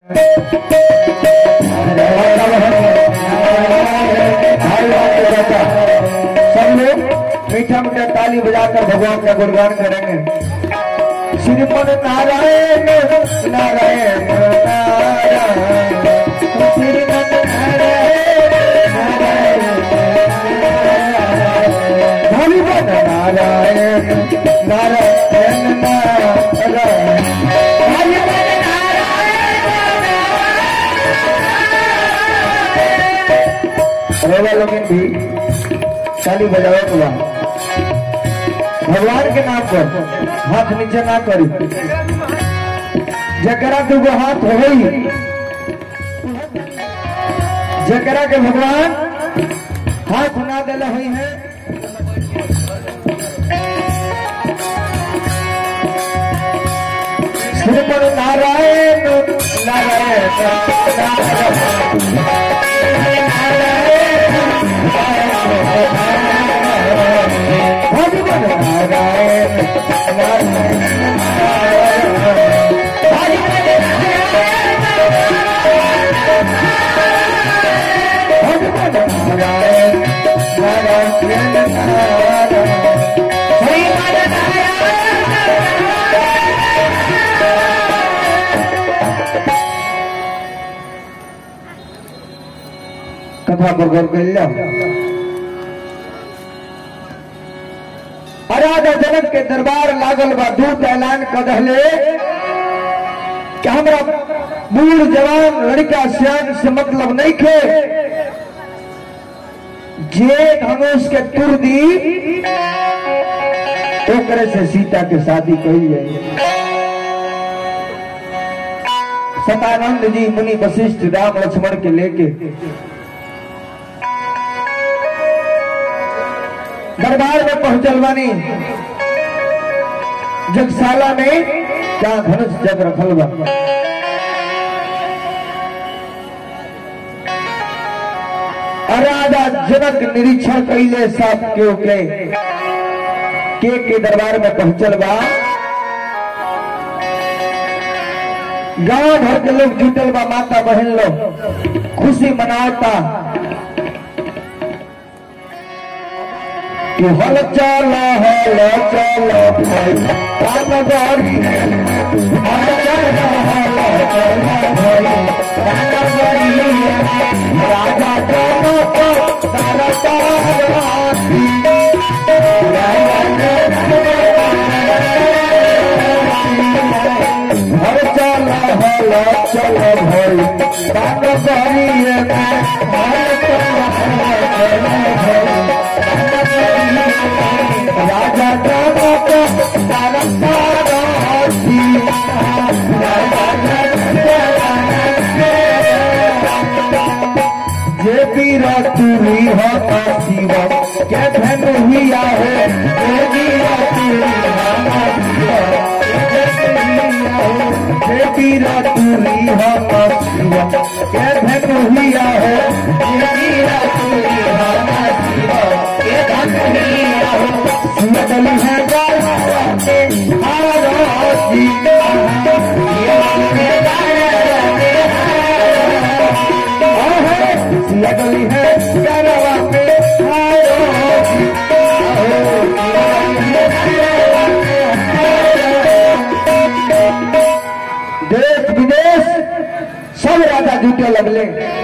सब लोग मीठा मीठा ताली बजाकर भगवान का गुणगान करेंगे श्रीमन नारायण नारायण नारायण श्रीमन नारायण नारायण हरिमन नारायण नारायण नारायण हरिमन नारायण लोग भी ताली बजाओ तो भगवान के नाम पर हाथ नीचे ना करी जकरा दूगो हाथ होई जकरा के भगवान हाथ ना दिले हुई है श्रीमन नारायण नारायण भगवान नारायण भगवान नारायण नारायण नारायण कथा बगल कल्ला राजा जनक के दरबार लागल बा दूत ऐलान कर रहले कि हमरा बूढ़ जवान लड़का सियान से मतलब नहीं खे जे धनुष के तुर दी ओकरे से सीता के शादी कही जाए सतानंद जी मुनि वशिष्ठ राम लक्ष्मण के लेके दरबार में पहुंचल बानी जगशाला में क्या धनुष जग रखल बा और राजा जनक निरीक्षण कैले सब के के के के दरबार में पहुंचल बा गांव भर के लोग जुटल बा माता बहन लोग खुशी मनाता कि हल चल हल चल भाई राम गौरी हल चल हल चल भाई राम गौरी राजा जनक दरबारी हल चल हल चल भाई राम गौरी हल चल हल चल भाई राजा जनक दरबारी जे पीरा तुरी हो शिव के धन हुआ है जे पीरा तुरी हो जे पीरा तुरी हो शिव के धन हुआ है जे पीरा तुरी हो शिव के धन हुआ है सुनल है गाते हारो जी लगली है गरवा पे देश विदेश सब राजा जुटे लगले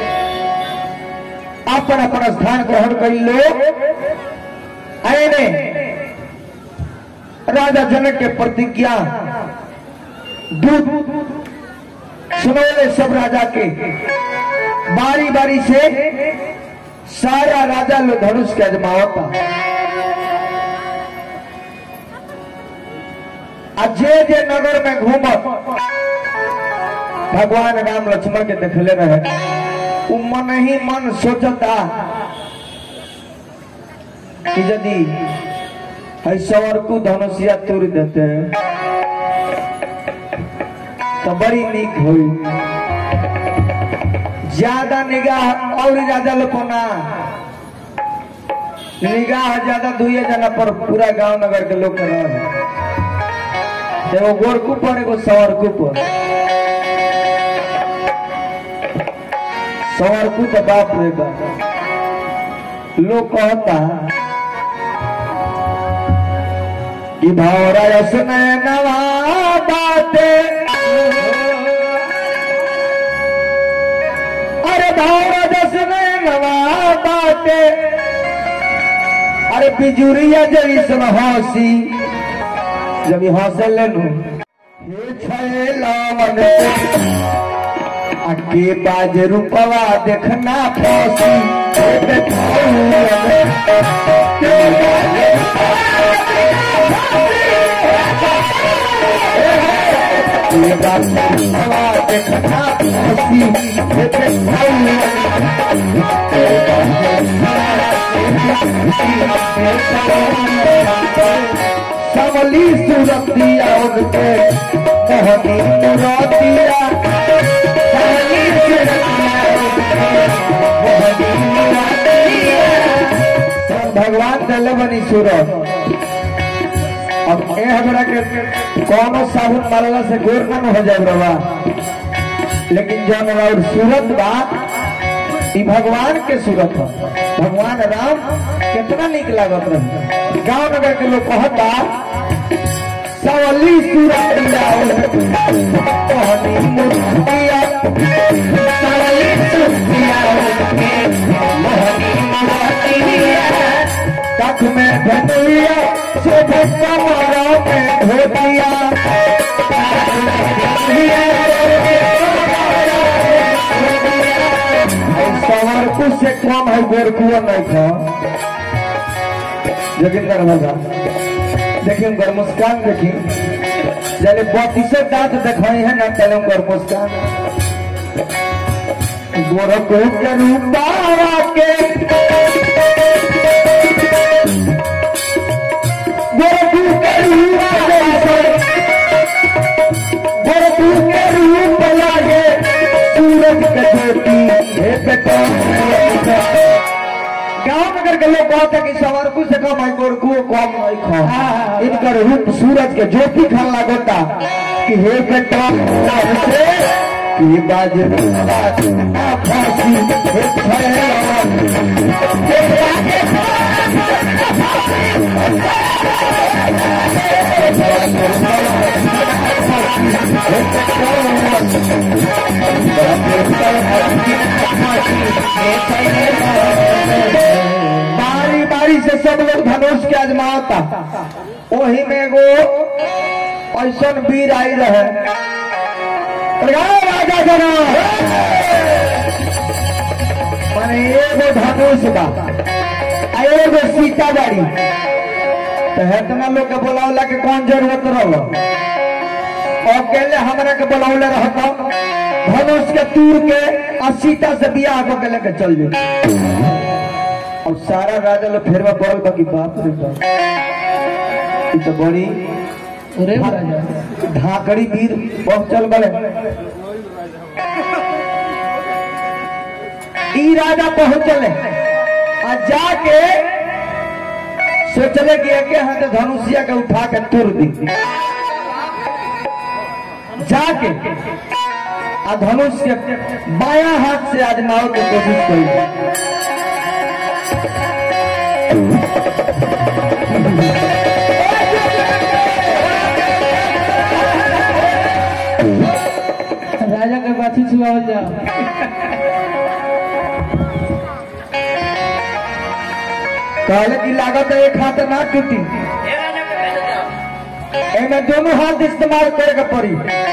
अपन अपन स्थान ग्रहण कर लो आने राजा जनक के प्रतिज्ञा दूत सुनौले सब राजा के बारी बारी से सारा राजा लोग धनुष के अजमावता आ जे जे नगर में घूमत भगवान राम लक्ष्मण के देखले रहे उ मन ही मन सोचता कि यदि है सवर को धनुषिया तोड़ देते हैं तो बड़ी नीक हुई ज्यादा निगाह और ज्यादा लोगों निगाह ज्यादा दुए जना पर पूरा गांव नगर के लोग के रहे एगो गोरकू पर एगो सवरकू पर संवरकू तो बाप रे बाप लोग कहता कि भौरस में नवा बाते अरे भौरस में नवा बाते अरे बिजुरिया जैसन हंसी जब ये हंसे लेनू हे छैलावन आगे बाज रूपवा देखना फौसी हे देखौलन। के बाज ये बात रूपवा देखना फौसी हे देखौलन। सबली सूरतिया उनके मोहनी मुरातिया सबली सूरतिया उनके मोहनी मुरातिया सब भगवान दले बनी सूरत अब ए हमरा के कौनो साबुन मारला से गोर न हो जाए रवा लेकिन जौन और सूरत बा ई भगवान के सूरत है भगवान राम कितना निक लागत रहे गांव नगर के लोग कहता सवली सूरत कहनी मूर्तिया सवली सूरतिया मोहनी मूर्तिया तक में धनुया शुभ कमरों में धोतिया सवार से कम है गोरकुआ नहीं था लेकिन कर होगा देखिए उनकर मुस्कान देखी जब बत्तीसों दांत दिखाई है ना चले उनकर मुस्कान गोरखो के रूपावा के गोरखू के रूपा जैसे गोरखू के रूप लागे सूरज के ज्योति हे बेटा गांव नगर के लोग कहते कि सवारकू से कम है गोरखू कम नहीं खा इनकर रूप सूरज के ज्योति खान लागोता कि हे बेटा से कि बाज फांसी हे फैला बारी बारी से सब लोग धनुष के आजमाता वही में एगो ऐसा वीर आई रहे प्रगाओ राजा जना माने एगो धनुष बा आ एगो सीता बाड़ी तो हेतना लोग के बोलावला के कौन जरूरत रहलो अकेले हमरा के बोलावले रहता धनुष के तूर के आ सीता से बियाह को के लेके चल जाए और सारा राजा लोग फेरवा पड़ल बाकी बाप रे बाप ई तो बड़ी अरे राजा ढाकड़ी वीर पहुंचल बड़े ई राजा पहुंचले आ जाके सोचले कि एके हाथ धनुषिया के उठा के तोड़ दी जाके आ धनुष के बाया हाथ से आजमाओ के कोशिश करी राजा के बाछी छुआवल जाओ कहले की लागत है एक हाथ ना टूटी एमे दोनों हाथ इस्तेमाल करे के पड़ी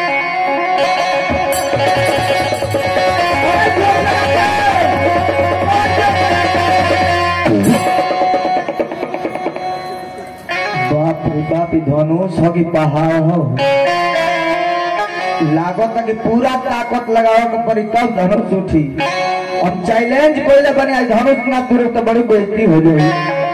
बाप रे बाप ई धनुष हो कि पहाड़ हो लागत है कि पूरा ताकत लगावे के पड़ी तब धनुष उठी हम चैलेंज पहले बने आज धनुष ना तुरे तो बड़ी बेइज्जती हो जाएगी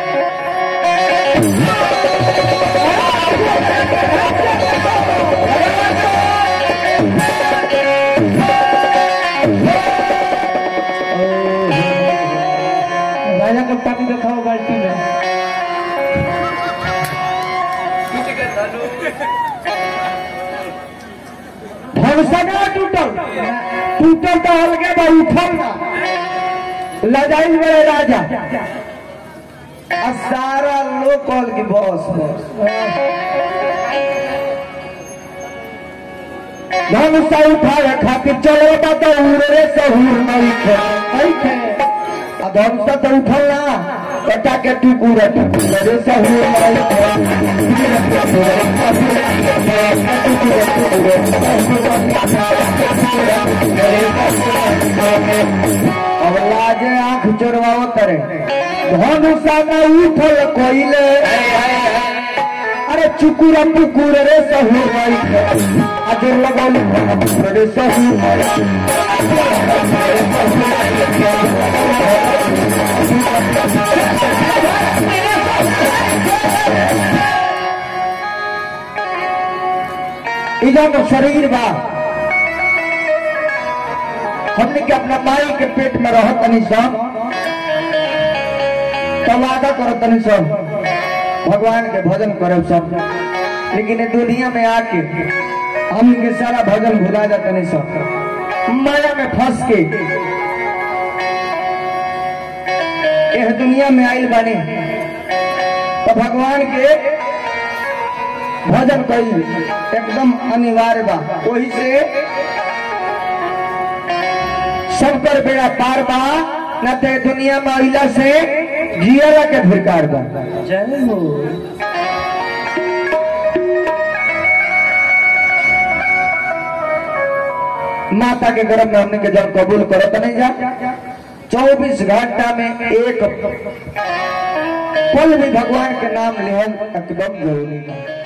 राजा के पानी दिखाओ बाल्टी में भरसा ना टूटल टूटल तो हल्के बा उठल ना लजाइल बड़े राजा आ सारा लोग कॉल की बॉस बॉस धनुषा उठावे खातिर चलो तो उड़े सहूर नहीं खे नहीं थे आ धनुषा तो उठल ना कटा के टुकुर टुकुर रे सहूर नहीं खे अब लाजे आंख चोरवाओ करे धनुषा में उठल कोइले अरे चुकुरा पुकुर रे सहू अजर लगल रे सहू इधर तो शरीर बा हमने के अपना माई के पेट में रह तनी सब तो वादा करो तनी सब भगवान के भजन करब सब लेकिन ये दुनिया में आके हम के सारा भजन भुला जाते नहीं सब माया में फंस के यह दुनिया में आइल बानी तो भगवान के भजन कई एकदम अनिवार्य बा वही से सब कर बेड़ा पार बा न ते दुनिया में अहिला से जियला के धिकार बा जय हो माता के गर्भ में हमने के जब कबूल करो तो नहीं जा चौबीस घंटा में एक पल भी भगवान के नाम लेहल एकदम जरूरी है